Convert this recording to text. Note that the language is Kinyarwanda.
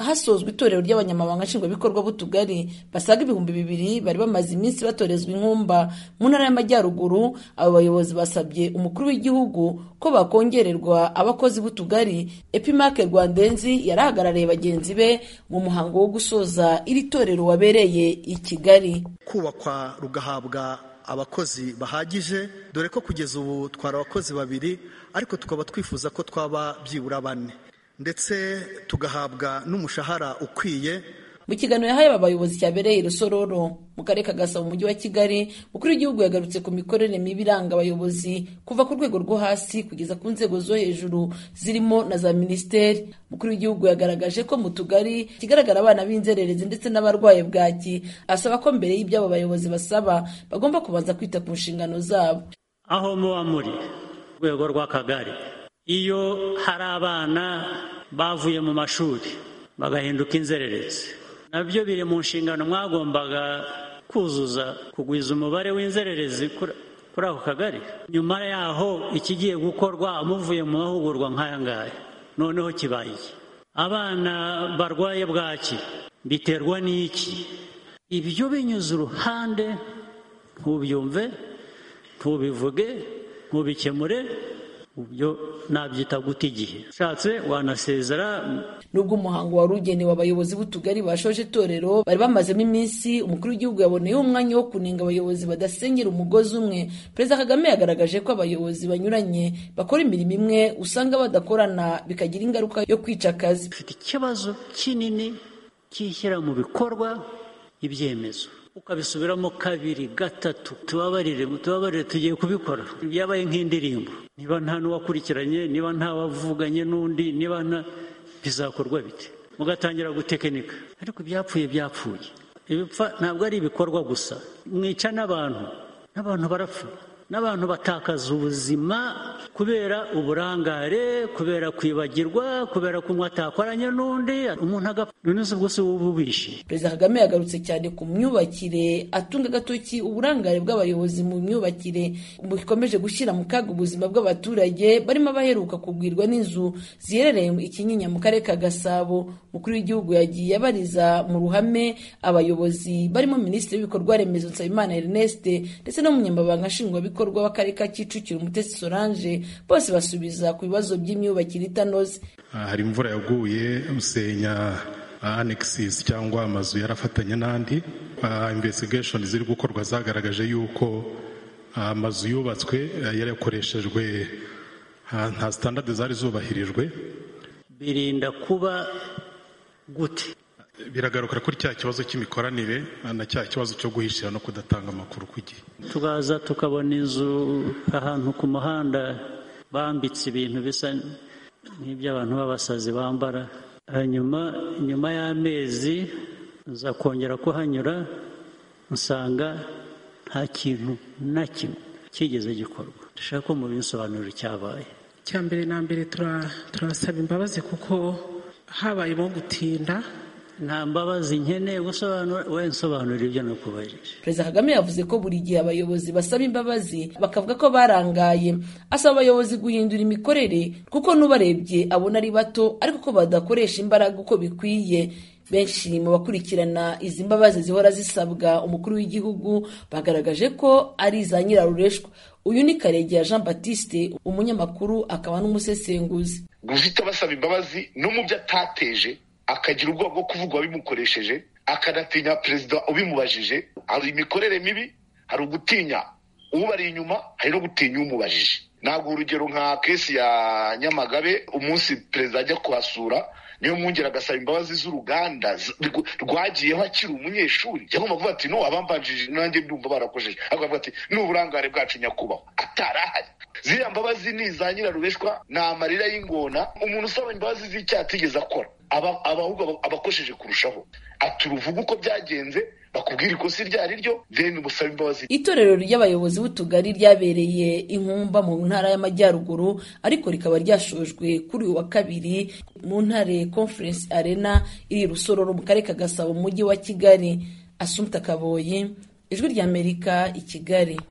hasozwa itorero ry'abanyamabanga nshingwabikorwa b'utugari basaga ibihumbi bibiri bari bamaze iminsi batorezwa inkumba mu ntara y'amajyaruguru abo bayobozi basabye umukuru w'igihugu ko bakongererwa abakozi b'utugari epimake rwandenzi yari ahagarariye bagenzi be mu muhango wo gusoza iri torero wabereye i kigali kubakwa rugahabwa abakozi bahagije dore ko kugeza ubu twari abakozi babiri ariko tukaba twifuza ko twaba byibura bane ndetse tugahabwa n'umushahara ukwiye mu kiganiro yahaye aba bayobozi cyabereye i rusororo mu karere ka gasabo mu mujyi wa kigali umukuru w'igihugu yagarutse ku mikorere mibi iranga abayobozi kuva ku rwego rwo hasi kugeza ku nzego zo hejuru zirimo na za minisiteri umukuru w'igihugu yagaragaje ko mu tugari kigaragara abana b'inzererezi ndetse n'abarwaye bwaki asaba ko mbere y'iby'abo bayobozi basaba bagomba kubanza kwita ku nshingano zabo aho muba muri rwego rw'akagari iyo hari abana bavuye mu mashuri bagahinduka inzererezi nabyo biri mu nshingano mwagombaga kuzuza kugwiza umubare w'inzererezi kuri ako kagari nyuma yaho ikigiye gukorwa muvuye mu mahugurwa nk'aya ngaya noneho kibaye abana barwaye bwaki biterwa n'iki ibyo binyuze uruhande ntubyumve ntubivuge ntubikemure ubyo nabyita guta igihe ushatse wanasezera nubwo umuhango wari ugenewe abayobozi b'utugari bashoje itorero bari bamazemo iminsi umukuru w'igihugu yaboneyeho umwanya wo kunenga abayobozi badasengera umugozi umwe perezida kagame yagaragaje ko abayobozi banyuranye bakora imirimo imwe usanga badakorana bikagira ingaruka yo kwica akazi ufite ikibazo kinini cyishyira mu bikorwa ibyemezo ukabisubiramo kabiri gatatu tubabarire tubabarire tugiye kubikora byabaye nk'indirimbo niba nta n'uwakurikiranye niba nta wavuganye n'undi niba nta bizakorwa bite mugatangira gutekinika ariko ibyapfuye byapfuye ibipfa ntabwo ari ibikorwa gusa mwica n'abantu n'abantu barapfa n'abantu batakaza ubuzima kubera uburangare kubera kwibagirwa kubera kunywa atakoranye n'undi umuntu agapfa none se ubwo si ubu ubishe perezida kagame yagarutse cyane ku myubakire atunga agatoki uburangare bw'abayobozi mu myubakire bukomeje gushyira mu kaga ubuzima bw'abaturage barimo abaheruka kugwirwa n'inzu ziherereye ikinyinya mu karere ka gasabo umukuru w'igihugu yagiye abariza mu ruhame abayobozi barimo minisitiri w'ibikorwa remezo nsabimana erneste ndetse n'umunyamabanga nshingwabikorwa bikorwa w'akarere ka kicukiro umutesi solange bose basubiza ku bibazo by'imyubakire itanoze hari imvura yaguye usenya anexis cyangwa amazu yarafatanye n'andi investigation ziri gukorwa zagaragaje yuko amazu yubatswe yarakoreshejwe nta standard zari zubahirijwe birinda kuba gute biragaruka kuri cya kibazo cy'imikoranire na cya kibazo cyo guhishira no kudatanga amakuru ku gihe tukaza tukabona inzu ahantu ku muhanda bambitse ibintu bisa nk'iby'abantu b'abasazi bambara hanyuma nyuma y'amezi nza kongera kuhanyura nsanga nta kintu na kimwe kigeze gikorwa dushaka ko mu bisobanuro cyabaye icya mbere na mbere turabasaba imbabazi kuko habayemo gutinda nta mbabazi nkeneye gusobanura we nsobanura ibyo nakubajije perezida kagame yavuze ko buri gihe abayobozi basaba imbabazi bakavuga ko barangaye asaba abayobozi guhindura imikorere kuko n'ubarebye abona ari bato ariko ko badakoresha imbaraga uko bikwiye benshi mu bakurikirana izi mbabazi zihora zisabwa umukuru w'igihugu bagaragaje ko ari iza nyirarureshwa uyu ni karegeya jean batiste umunyamakuru akaba n'umusesenguzi guhita basaba imbabazi no mu byo atateje akagira ubwoba bwo kuvuga uwabimukoresheje akanatinya perezida ubimubajije hari imikorere mibi hari ugutinya ubari inyuma hari no gutinya umubajije ntabwo urugero nka kesi ya nyamagabe umunsi perezida ajya kuhasura niyo mwongera agasaba imbabazi z'uruganda rwagiyeho akiri umunyeshuri yagomba kuvuga ati no abambanjije nanjye ndumva barakojeje akavuga ati ni uburangare bwacu nyakubahwa atarahari ziriya mbabazi ni iza nyirarubeshwa ni amarira y'ingona umuntu usaba imbabazi z'icyaha atigeze akora abahubwo abakosheje kurushaho ati uruvuga uko byagenze bakubwira ikosi iryo ari ryo deni umusaba imbabazi itorero ry'abayobozi b'utugari ryabereye inkumba mu ntara y'amajyaruguru ariko rikaba ryashojwe kuri uyu wa kabiri mu ntare conference arena iri rusororo mu karere ka gasabo mu mujyi wa kigali asumta kaboyi ijwi ry'amerika i kigali